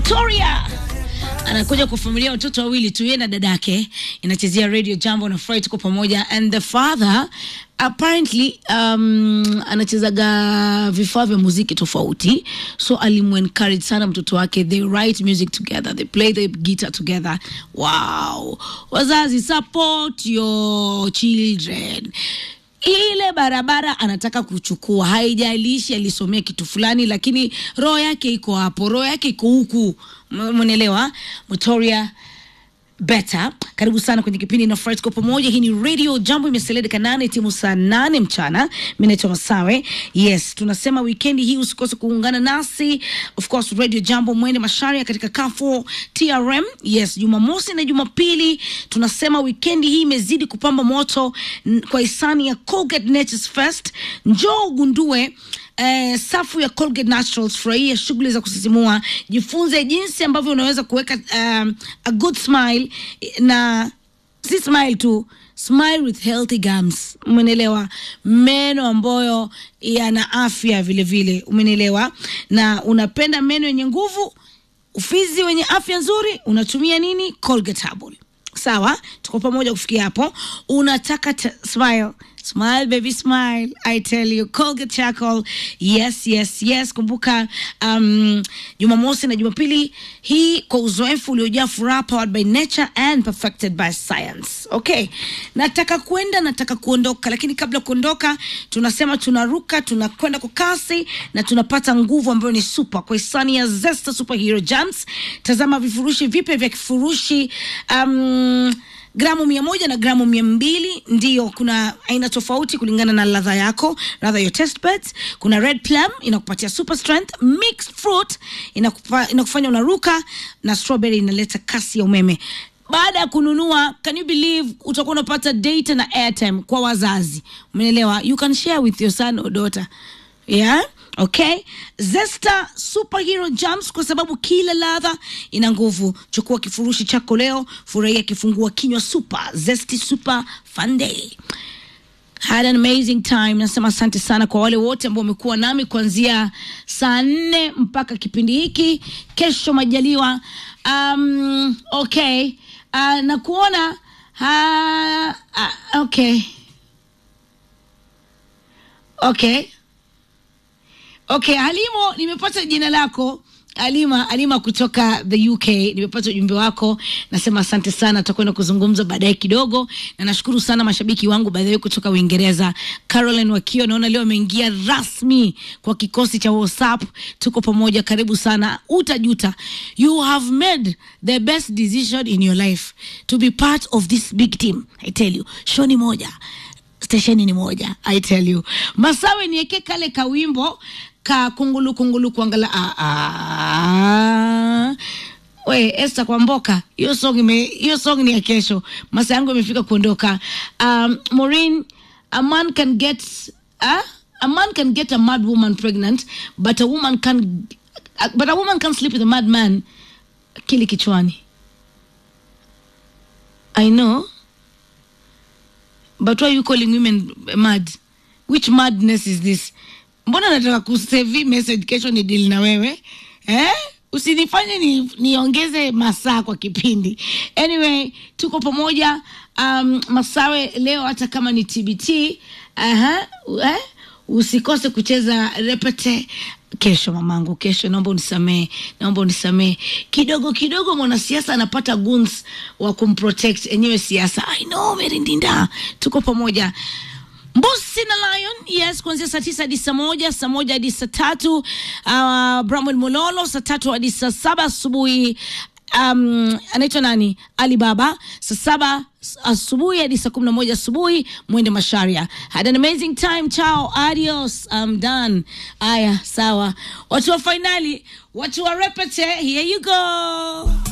Mutoria anakuja kwa familia watoto wawili tu, yeye na dadake, inachezea radio jambo na furahi, tuko pamoja. And the father apparently um, anachezaga vifaa vya muziki tofauti, so alimuencourage sana mtoto wake, they write music together, they play the guitar together. Wow, wazazi support your children ile barabara anataka kuchukua, haijalishi alisomea kitu fulani, lakini roho yake iko hapo, roho yake iko huku, mnaelewa? Mutoria Beta, karibu sana kwenye kipindi na Friday kwa pamoja. Hii ni Radio Jambo, imesalia dakika nane timu saa nane mchana. Mimi naitwa Masawe. Yes, tunasema weekend hii usikose kuungana nasi, of course Radio Jambo mwende Masharia katika Carrefour TRM. Yes, Jumamosi na Jumapili tunasema weekend hii imezidi kupamba moto n- kwa hisani ya Colgate Nature's Fest. Njoo ugundue eh, safu ya Colgate Naturals, furahia shughuli za kusisimua, jifunze jinsi ambavyo unaweza kuweka um, a good smile na si smile tu smile with healthy gums umenelewa meno ambayo yana afya vile vile umenelewa na unapenda meno yenye nguvu ufizi wenye afya nzuri unatumia nini colgate herbal sawa tuko pamoja kufikia hapo unataka ta- smile smile baby smile i tell you colgate charcoal yes yes yes kumbuka um, jumamosi na jumapili hii kwa uzoefu uliojaa furaha powered by nature and perfected by science okay nataka kwenda nataka kuondoka lakini kabla kuondoka tunasema tunaruka tunakwenda kwa kasi na tunapata nguvu ambayo ni super kwa hisani ya zesta superhero jams tazama vifurushi vipya vya kifurushi um, gramu mia moja na gramu mia mbili ndiyo kuna aina tofauti kulingana na ladha yako ladha your test buds kuna red plum inakupatia super strength mixed fruit inakupa, inakufanya unaruka na strawberry inaleta kasi ya umeme baada ya kununua can you believe utakuwa unapata data na airtime kwa wazazi umeelewa you can share with your son or daughter yeah okay zesta superhero jams kwa sababu kila ladha ina nguvu chukua kifurushi chako leo furahia kifungua kinywa super zesty super fun day had an amazing time nasema asante sana kwa wale wote ambao wamekuwa nami kuanzia saa nne mpaka kipindi hiki kesho majaliwa um, okay uh, na kuona uh, uh, okay okay okay halimo nimepata jina lako alima alima kutoka the uk nimepata ujumbe wako nasema asante sana tutakwenda kuzungumza baadaye kidogo na nashukuru sana mashabiki wangu baadhi kutoka uingereza caroline wakio naona leo ameingia rasmi kwa kikosi cha whatsapp tuko pamoja karibu sana utajuta you have made the best decision in your life to be part of this big team i tell you show ni moja stesheni ni moja i tell you masawe nieke kale kawimbo ka kungulu kungulu kuangala ah, ah. we Esther kwa mboka hiyo song ime hiyo song ni ya kesho masa yangu imefika kuondoka um, Maureen a man can get uh, a man can get a mad woman pregnant but a woman can but a woman can sleep with a mad man kili kichwani I know but why are you calling women mad which madness is this mbona nataka kusevi message kesho ni deal na wewe eh? usinifanye ni, niongeze masaa kwa kipindi anyway tuko pamoja um, masawe leo hata kama ni tbt aha, eh? usikose kucheza repete kesho mamangu kesho naomba unisamee naomba unisamee kidogo kidogo mwanasiasa anapata guns wa kumprotect enyewe siasa i know merindinda tuko pamoja mbusi na lion yes kuanzia saa tisa hadi saa moja saa moja hadi saa tatu uh, bramwel mololo saa tatu hadi saa saba asubuhi um, anaitwa nani alibaba saa saba asubuhi hadi saa kumi na moja asubuhi mwende masharia had an amazing time chao adios I'm done aya sawa watu wa fainali watu wa repete here you go